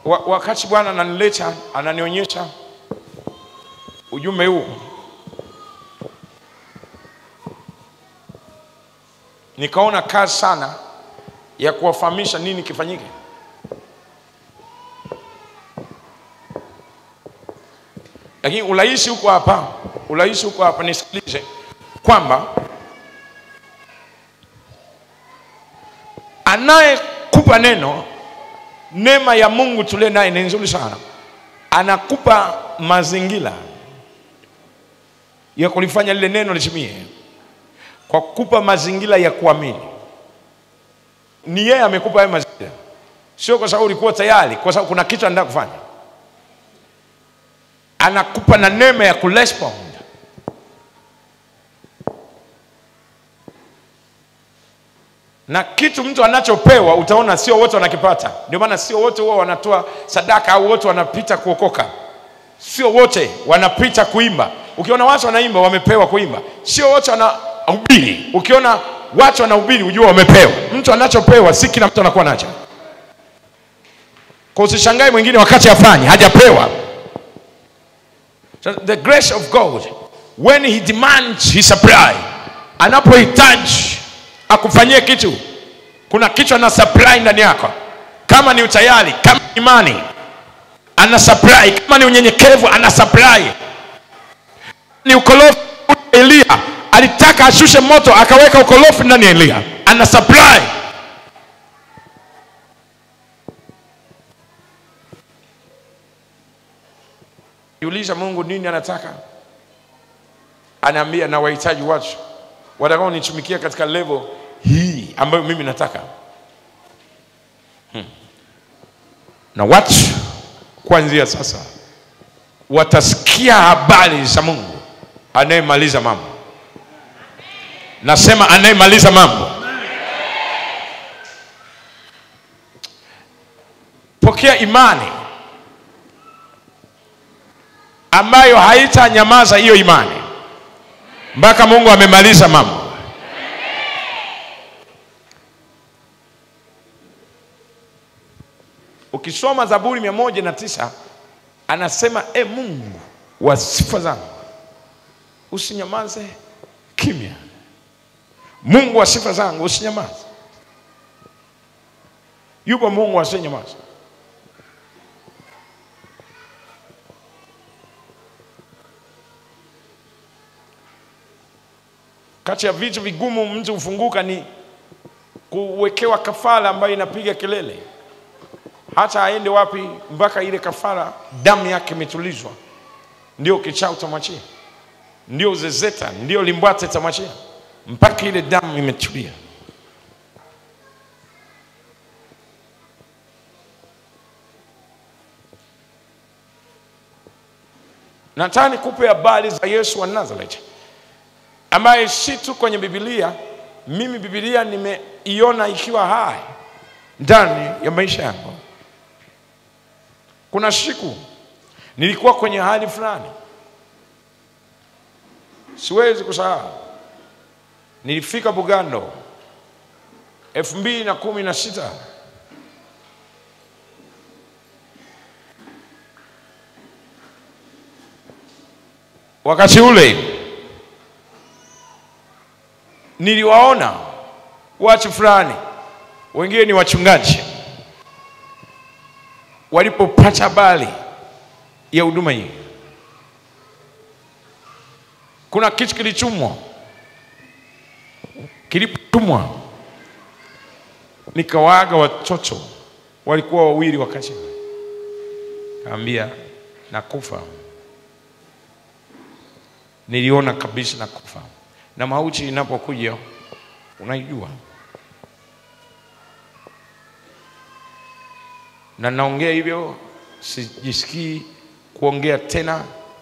wa, wakati Bwana ananileta ananionyesha ujumbe huu, nikaona kazi sana ya kuwafahamisha nini kifanyike. Lakini urahisi huko hapa, urahisi huko hapa, nisikilize kwamba anayekupa neno, neema ya Mungu tuliye naye ni nzuri sana, anakupa mazingira ya kulifanya lile neno litimie, kwa kukupa mazingira ya kuamini. Ni yeye amekupa hayo mazingira, sio kwa sababu ulikuwa tayari, kwa sababu kuna kitu anataka kufanya. Anakupa na neema ya kurespond. na kitu mtu anachopewa utaona sio wote wanakipata. Ndio maana sio wote huwa wanatoa sadaka au wote wanapita kuokoka, sio wote wanapita kuimba. Ukiona watu wanaimba wamepewa kuimba, sio wote wanahubiri. Ukiona watu wanahubiri ujue wamepewa. Mtu anachopewa si kila mtu anakuwa nacho, kwa usishangae mwingine wakati afanye hajapewa. So the grace of God when he demands he supply, anapohitaji akufanyie kitu, kuna kitu ana supply ndani yako. Kama ni utayari, kama ni imani, ana supply. Kama ni unyenyekevu, ana supply. Ni ukorofi, Elia alitaka ashushe moto, akaweka ukorofi ndani ya Elia, ana supply. Jiuliza Mungu nini anataka, anaambia na wahitaji watu watakao nitumikia katika level hii ambayo mimi nataka hmm. na watu kuanzia sasa watasikia habari za Mungu anayemaliza mambo. Nasema anayemaliza mambo. Pokea imani ambayo haitanyamaza hiyo imani mpaka Mungu amemaliza mambo. Ukisoma Zaburi mia moja na tisa anasema e Mungu wa sifa zangu, usinyamaze kimya. Mungu wa sifa zangu, usinyamaze. Yupo Mungu asiyenyamaza. Kati ya vitu vigumu mtu hufunguka ni kuwekewa kafara ambayo inapiga kelele, hata aende wapi, mpaka ile kafara damu yake imetulizwa, ndio kichaa utamwachia, ndio zezeta, ndio limbwate utamwachia, mpaka ile damu imetulia. Nataka nikupe habari za Yesu wa Nazareth ambaye si tu kwenye Biblia. Mimi Biblia nimeiona ikiwa hai ndani ya maisha yangu. Kuna siku nilikuwa kwenye hali fulani, siwezi kusahau. Nilifika Bugando elfu mbili na kumi na sita wakati ule niliwaona watu fulani, wengine ni wachungaji, walipopata habari ya huduma hii, kuna kitu kilichumwa, kilipotumwa, nikawaaga watoto, walikuwa wawili wakati, kaambia nakufa. Niliona kabisa nakufa na mauti inapokuja unaijua, na naongea hivyo, sijisikii kuongea tena,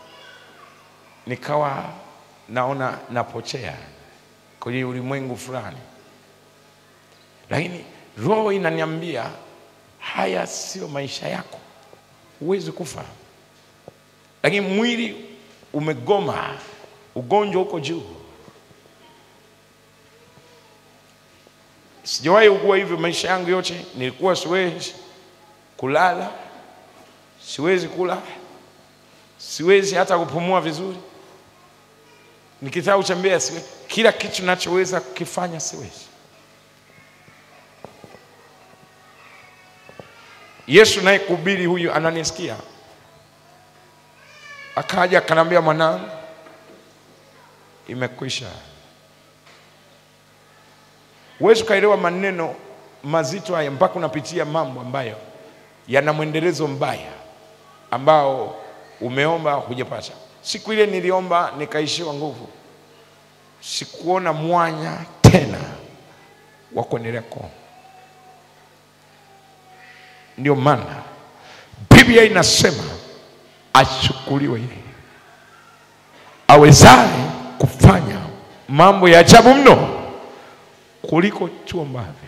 nikawa naona napotea kwenye ulimwengu fulani, lakini roho inaniambia haya sio maisha yako, huwezi kufa, lakini mwili umegoma, ugonjwa uko juu. Sijawahi ugua hivyo maisha yangu yote, nilikuwa siwezi kulala, siwezi kula, siwezi hata kupumua vizuri, nikitaka kutembea siwezi, kila kitu nachoweza kukifanya siwezi. Yesu naye kuhubiri huyu ananisikia, akaja akanambia, mwanangu, imekwisha. Huwezi ukaelewa maneno mazito haya mpaka unapitia mambo ambayo yana mwendelezo mbaya ambao umeomba hujapata. Siku ile niliomba nikaishiwa nguvu, sikuona mwanya tena wa kuendelea kuomba. Ndio maana Biblia inasema achukuliwe yeye awezaye kufanya mambo ya ajabu mno kuliko tuombavyo.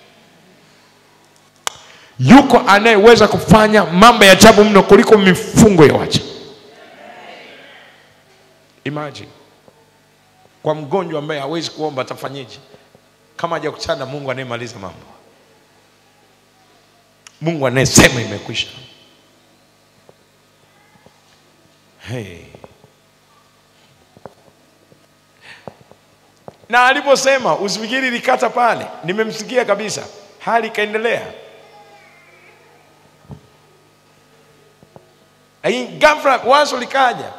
Yuko anayeweza kufanya mambo ya ajabu mno kuliko mifungo ya wacha. Imagine kwa mgonjwa ambaye hawezi kuomba atafanyeje kama hajakutana na Mungu anayemaliza mambo, Mungu anayesema imekwisha. Hey. Na aliposema usifikiri likata pale, nimemsikia kabisa, hali ikaendelea. Ghafla wazo likaja,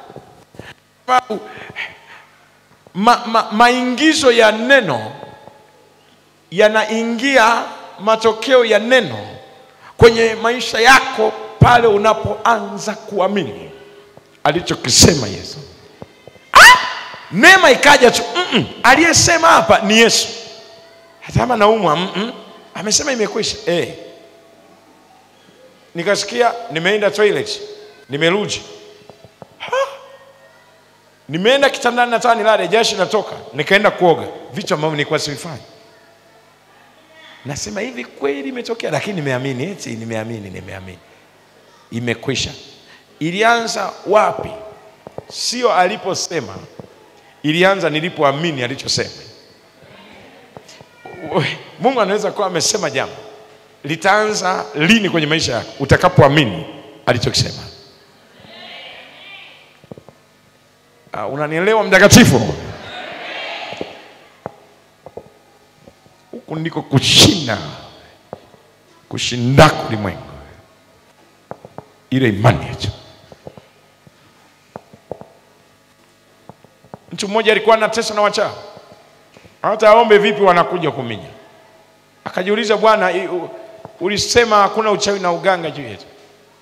ma, ma, maingizo ya neno yanaingia matokeo ya neno kwenye maisha yako pale unapoanza kuamini alichokisema Yesu. Ah! Neema ikaja tu mm -mm. Aliyesema hapa ni Yesu, hata kama naumwa mm -mm. Amesema imekwisha eh. Nikasikia nimeenda toilet, nimerudi nimeenda kitandani, nataka nilale, jasho natoka, nikaenda kuoga, vitu ambavyo nilikuwa sivifanya. Nasema hivi kweli imetokea, lakini nimeamini, eti nimeamini, nimeamini, imekwisha. Ilianza wapi? Sio aliposema, ilianza nilipoamini alichosema. Mungu anaweza kuwa amesema jambo, litaanza lini kwenye maisha yako? Utakapoamini alichokisema. Uh, unanielewa mtakatifu? Huku ndiko kushinda kushindako ulimwengu, ile imani yetu. Mtu mmoja alikuwa anateswa na wachawi, hata aombe vipi wanakuja kuminya. Akajiuliza, Bwana, ulisema hakuna uchawi na uganga juu yetu.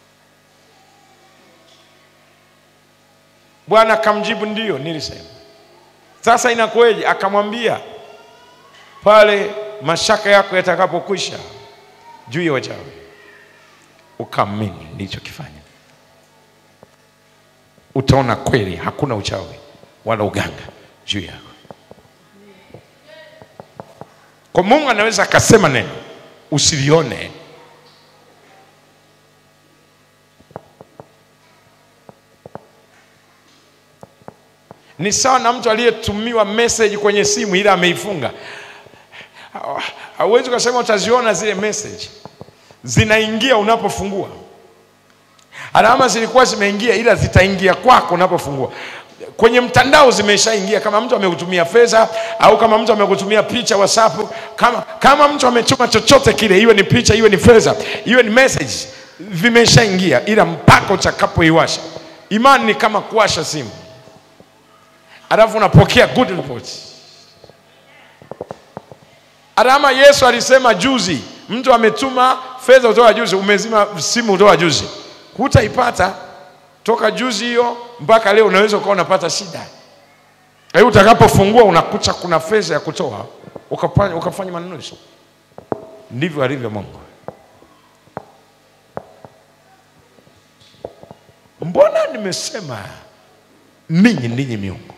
Bwana akamjibu ndio, nilisema. Sasa inakuwaje? Akamwambia pale mashaka yako yatakapokwisha juu ya wachawi, ukaamini nilichokifanya, utaona kweli hakuna uchawi wala uganga juu yako. Kwa Mungu anaweza akasema neno usilione ni sawa na mtu aliyetumiwa message kwenye simu ila ameifunga. Hauwezi ukasema utaziona zile message, zinaingia unapofungua. Alama zilikuwa zimeingia, ila zitaingia kwako unapofungua. Kwenye mtandao zimeshaingia, kama mtu amekutumia fedha au kama mtu amekutumia picha WhatsApp, kama, kama mtu ametuma chochote kile, iwe ni picha, iwe ni fedha, iwe ni message, vimeshaingia, ila mpaka utakapoiwasha. Imani ni kama kuwasha simu alafu unapokea good report. Alama Yesu alisema juzi, mtu ametuma fedha kutoka juzi, umezima simu kutoka juzi, hutaipata toka juzi hiyo mpaka leo, unaweza ukawa unapata shida. Kwa hiyo utakapofungua unakuta kuna fedha ya kutoa, ukafanya, ukafanya manunuzi. Ndivyo alivyo Mungu. Mbona nimesema ninyi ninyi miungu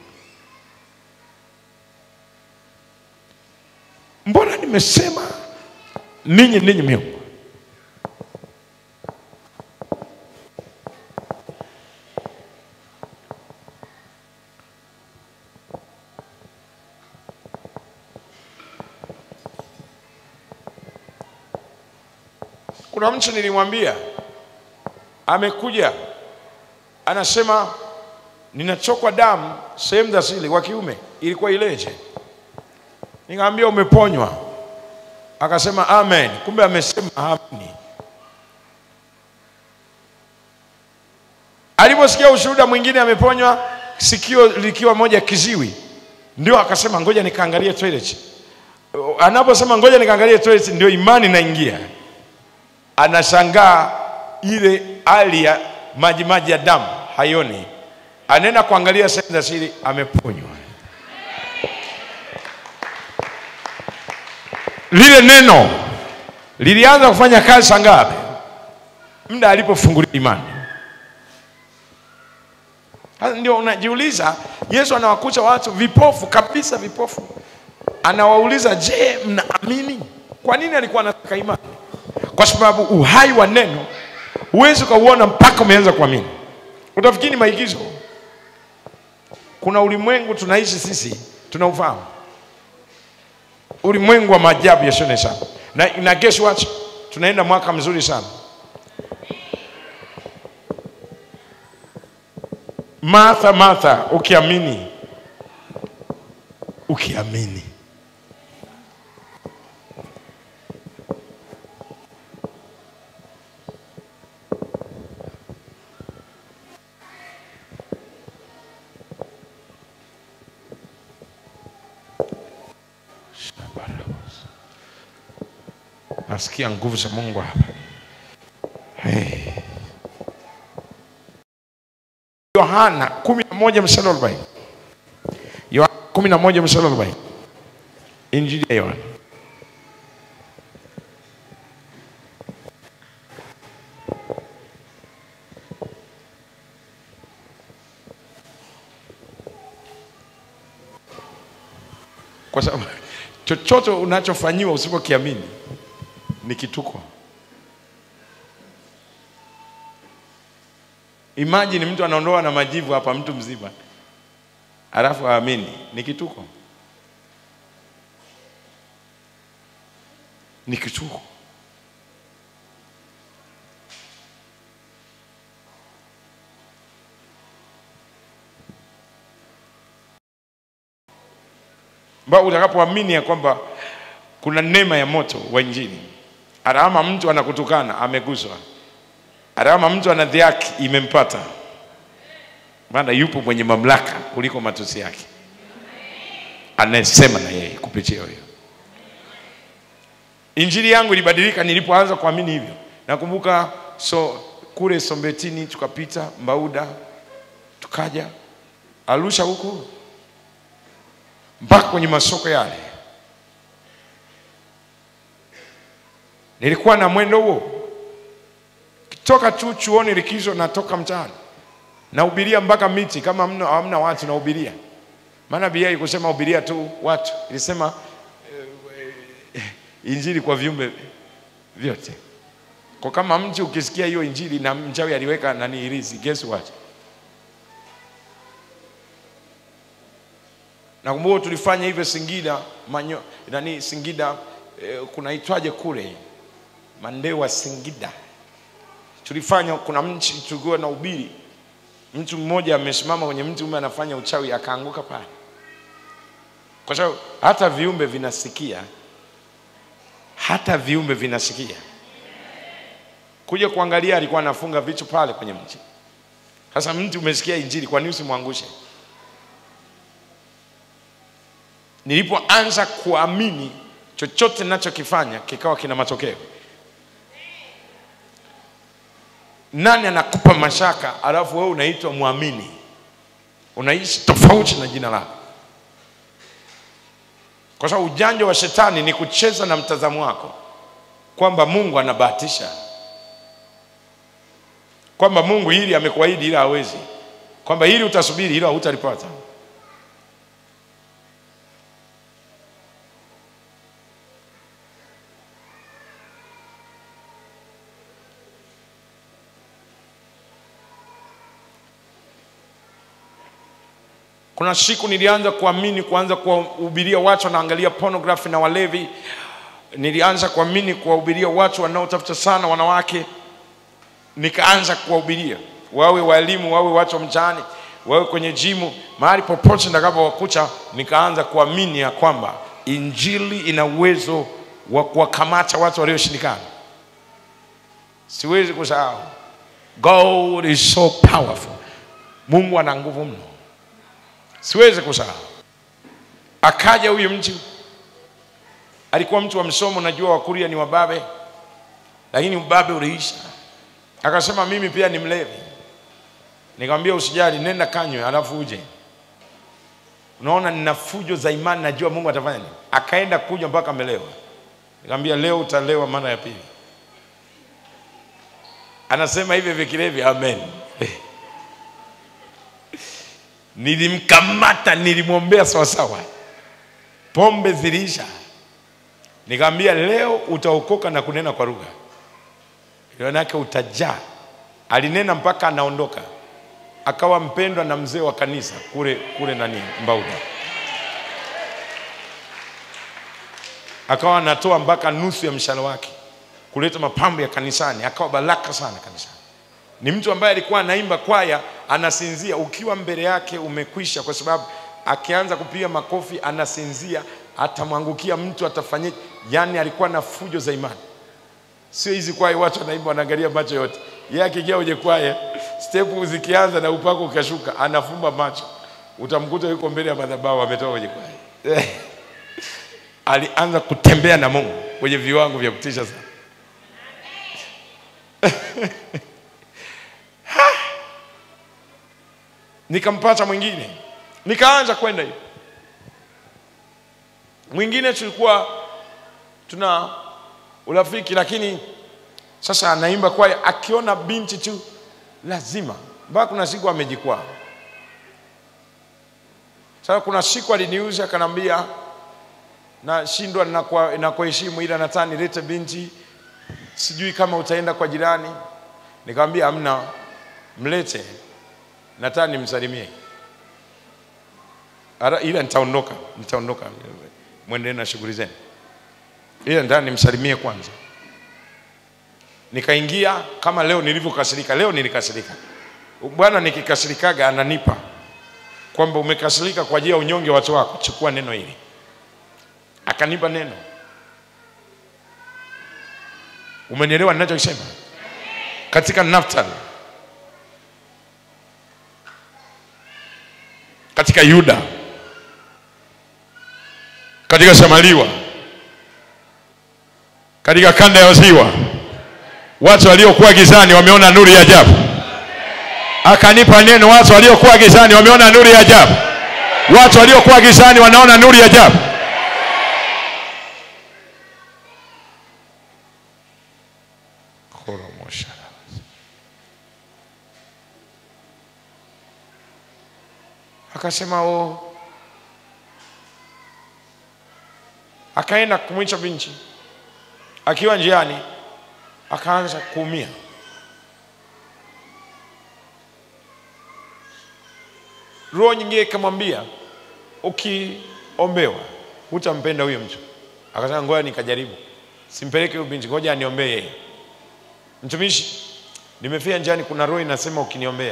Mbona nimesema ninyi ninyi miungu? Kuna mtu nilimwambia amekuja anasema ninachokwa damu sehemu za siri wa kiume ilikuwa ileje nikamwambia umeponywa akasema amen kumbe amesema amini aliposikia ushuhuda mwingine ameponywa sikio likiwa moja kiziwi ndio akasema ngoja nikaangalie toilet anaposema ngoja nikaangalie toilet ndio imani naingia anashangaa ile hali ya maji maji ya damu haioni anaenda kuangalia sehemu za siri ameponywa lile neno lilianza kufanya kazi saa ngapi muda alipofungulia imani Sasa ndio unajiuliza yesu anawakuta watu vipofu kabisa vipofu anawauliza je mnaamini kwa nini alikuwa anataka imani kwa sababu uhai wa neno huwezi ukauona mpaka umeanza kuamini utafikiri ni maigizo kuna ulimwengu tunaishi sisi tunaufahamu ulimwengu wa maajabu yasione sana na, na guess what tunaenda mwaka mzuri sana martha martha ukiamini ukiamini nasikia nguvu za mungu hapa hey. yohana kumi na moja mstari wa arobaini yohana kumi na moja mstari wa arobaini injili ya yohana kwa sababu chochote unachofanyiwa usipokiamini ni kituko imagine mtu anaondoa na majivu hapa mtu mzima alafu aamini ni kituko ni kituko ambao utakapoamini ya kwamba kuna neema ya moto wa injili hata kama mtu anakutukana ameguswa hata kama mtu anadhiaki imempata maana yupo mwenye mamlaka kuliko matusi yake anayesema na yeye kupitia huyo injili yangu ilibadilika nilipoanza kuamini hivyo nakumbuka so kule sombetini tukapita mbauda tukaja arusha huko mpaka kwenye masoko yale nilikuwa na mwendo huo toka tu chuoni likizo natoka mtaani nahubiria mpaka miti kama mno hamna watu nahubiria maana bia ikusema hubiria tu watu ilisema eh, injili kwa viumbe vyote kwa kama mti ukisikia hiyo injili na mchawi aliweka nani irizi guess what nakumbuka tulifanya hivyo Singida manyo, nani Singida eh, kunaitwaje kule Mandewa Singida tulifanya kuna mchi tulikuwa na ubiri mtu mmoja amesimama kwenye mti ume anafanya uchawi akaanguka pale kwa sababu hata viumbe vinasikia hata viumbe vinasikia kuja kuangalia alikuwa anafunga vitu pale kwenye mti sasa mti umesikia injili kwa nini usimwangushe nilipoanza kuamini chochote ninachokifanya kikawa kina matokeo nani anakupa mashaka alafu wewe unaitwa mwamini unaishi tofauti na jina lako kwa sababu ujanja wa shetani ni kucheza na mtazamo wako kwamba mungu anabahatisha kwamba mungu hili amekuahidi ila hawezi kwamba hili utasubiri ila hutalipata kuna siku nilianza kuamini kuanza kuwahubiria watu wanaangalia pornography na walevi nilianza kuamini kuwahubiria watu wanaotafuta sana wanawake nikaanza kuwahubiria wawe walimu wawe watu wa mtaani wawe kwenye jimu mahali popote nitakapowakuta nikaanza kuamini ya kwamba injili ina uwezo wa kuwakamata watu walioshindikana siwezi kusahau god is so powerful mungu ana nguvu mno siwezi kusahau akaja huyu mtu alikuwa mtu wa msomo najua wakuria ni wababe lakini ubabe uliisha akasema mimi pia ni mlevi nikamwambia usijali nenda kanywe alafu uje unaona nina fujo za imani najua mungu atafanya nini akaenda kuja mpaka amelewa nikamwambia leo utalewa mara ya pili anasema hivi vikilevi amen nilimkamata nilimwombea sawasawa pombe ziliisha nikamwambia leo utaokoka na kunena kwa lugha yake utajaa alinena mpaka anaondoka akawa mpendwa na mzee wa kanisa kule kule nani mbauda akawa anatoa mpaka nusu ya mshahara wake kuleta mapambo ya kanisani akawa baraka sana kanisani ni mtu ambaye alikuwa anaimba kwaya anasinzia ukiwa mbele yake umekwisha kwa sababu akianza kupiga makofi anasinzia atamwangukia mtu atafanyia yani alikuwa na fujo za imani sio hizi kwaya watu wanaimba wanaangalia macho yote yeye akiingia kwenye kwaya stepu zikianza na upako ukashuka anafumba macho utamkuta yuko mbele ya madhabahu ametoka kwenye kwaya alianza kutembea na mungu kwenye viwango vya kutisha sana nikampata mwingine nikaanza kwenda hiyo mwingine tulikuwa tuna urafiki lakini sasa anaimba kwaya akiona binti tu lazima mpaka kuna siku amejikwaa sasa kuna siku aliniuza akanambia nashindwa nakuheshimu ila nataka nilete binti sijui kama utaenda kwa jirani nikamwambia amna mlete nataka nimsalimie Ara, ila nitaondoka nitaondoka mwendelee na shughuli zenu ila nataka nimsalimie kwanza nikaingia kama leo nilivyokasirika leo nilikasirika bwana nikikasirikaga ananipa kwamba umekasirika kwa ajili ya unyonge wa watu wako chukua neno hili akanipa neno umenielewa ninachokisema katika naftali katika yuda katika samaliwa katika kanda ya ziwa watu waliokuwa gizani wameona nuru ya ajabu akanipa neno watu waliokuwa gizani wameona nuru ya ajabu watu waliokuwa gizani wanaona nuru ya ajabu akasema o akaenda kumwicha binchi akiwa njiani akaanza kuumia roho nyingine ikamwambia ukiombewa hutampenda huyo mtu akasema ngoja nikajaribu simpeleke huyo binti ngoja aniombee yeye mtumishi nimefia njiani kuna roho inasema ukiniombea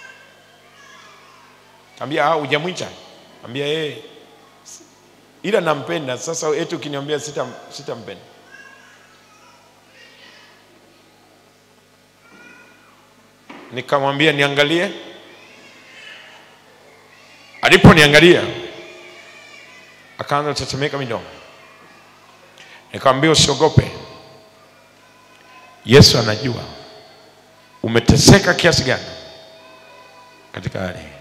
ambia ah hujamwita ambia yeye ila nampenda sasa eti ukiniambia sita sitampenda nikamwambia niangalie aliponiangalia akaanza tetemeka midomo nikamwambia usiogope yesu anajua umeteseka kiasi gani katika hali hii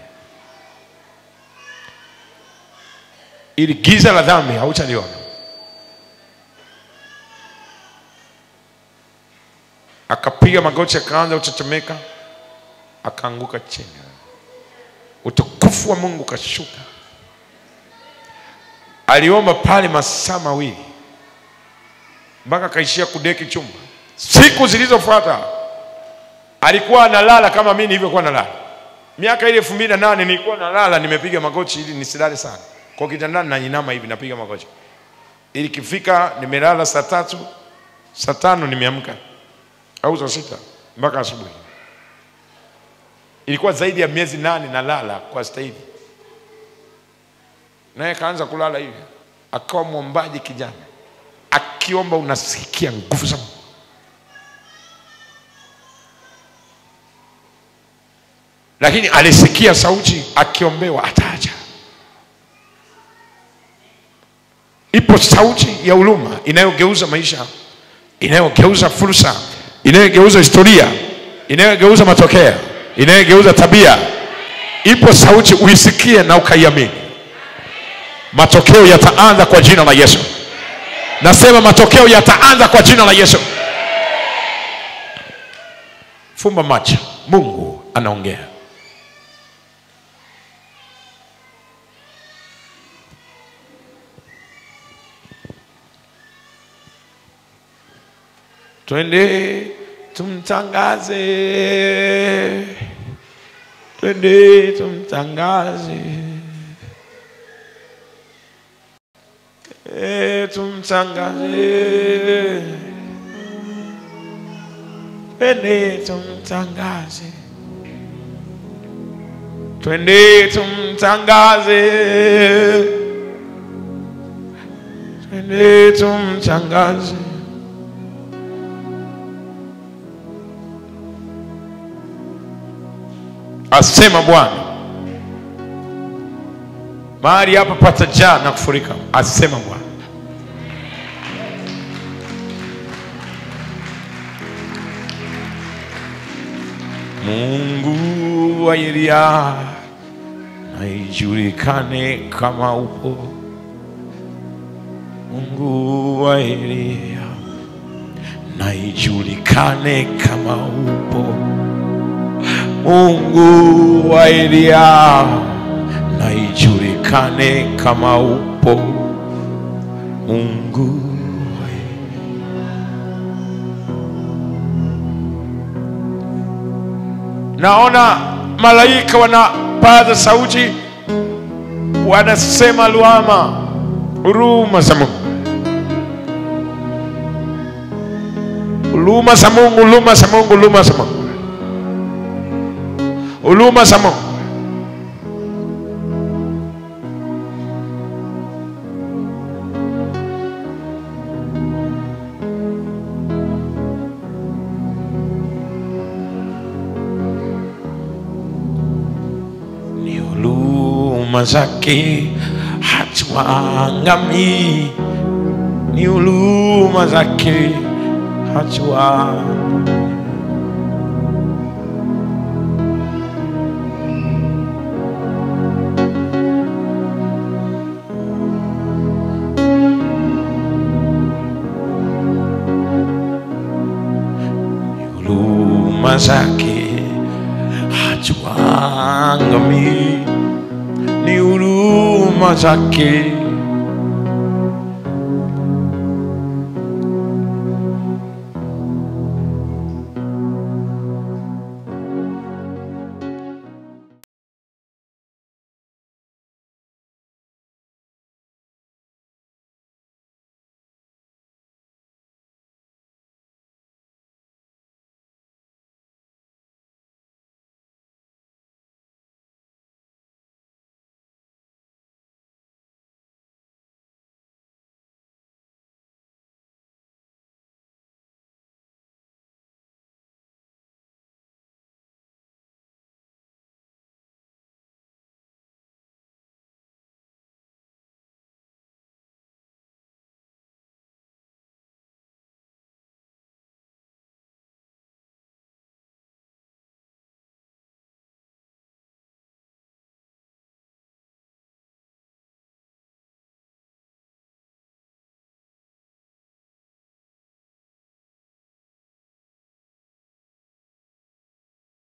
ili giza la dhambi hautaliona akapiga magoti akaanza kutetemeka akaanguka chini utukufu wa mungu kashuka aliomba pale masaa mawili mpaka akaishia kudeki chumba siku zilizofuata alikuwa analala kama mi nilivyokuwa nalala miaka ile elfu mbili na nane nilikuwa nalala nimepiga magoti ili nisilale sana kwa kitandani nainama hivi napiga magoti ili kifika nimelala saa tatu saa tano nimeamka au saa sita mpaka asubuhi. Ilikuwa zaidi ya miezi nane nalala kwa staili, naye kaanza kulala hivi, akawa mwombaji kijana, akiomba unasikia nguvu za Mungu. Lakini alisikia sauti akiombewa, ataacha. Ipo sauti ya huruma inayogeuza maisha, inayogeuza fursa, inayogeuza historia, inayogeuza matokeo, inayogeuza tabia. Ipo sauti uisikie na ukaiamini. Matokeo yataanza kwa jina la Yesu. Nasema matokeo yataanza kwa jina la Yesu. Fumba macho, Mungu anaongea. Twende tumtangaze, twende tumtangaze, e, tumtangaze, twende tumtangaze, twende tumtangaze, twende tumtangaze. asema Bwana. Mahali hapa patajaa na kufurika, asema Bwana. Mungu wa Eliya na ijulikane kama upo. Mungu wa Eliya na ijulikane kama upo. Mungu wa Eliya na ijulikane kama upo. Mungu wa Naona malaika wanapaza sauti, wanasema luama, huruma za Mungu, huruma za Mungu, huruma za Mungu, huruma za Mungu huruma za Mungu. Ni huruma zake hatuangamii, ni huruma zake hatuangamii. huruma zake hatuangamii, ni huruma zake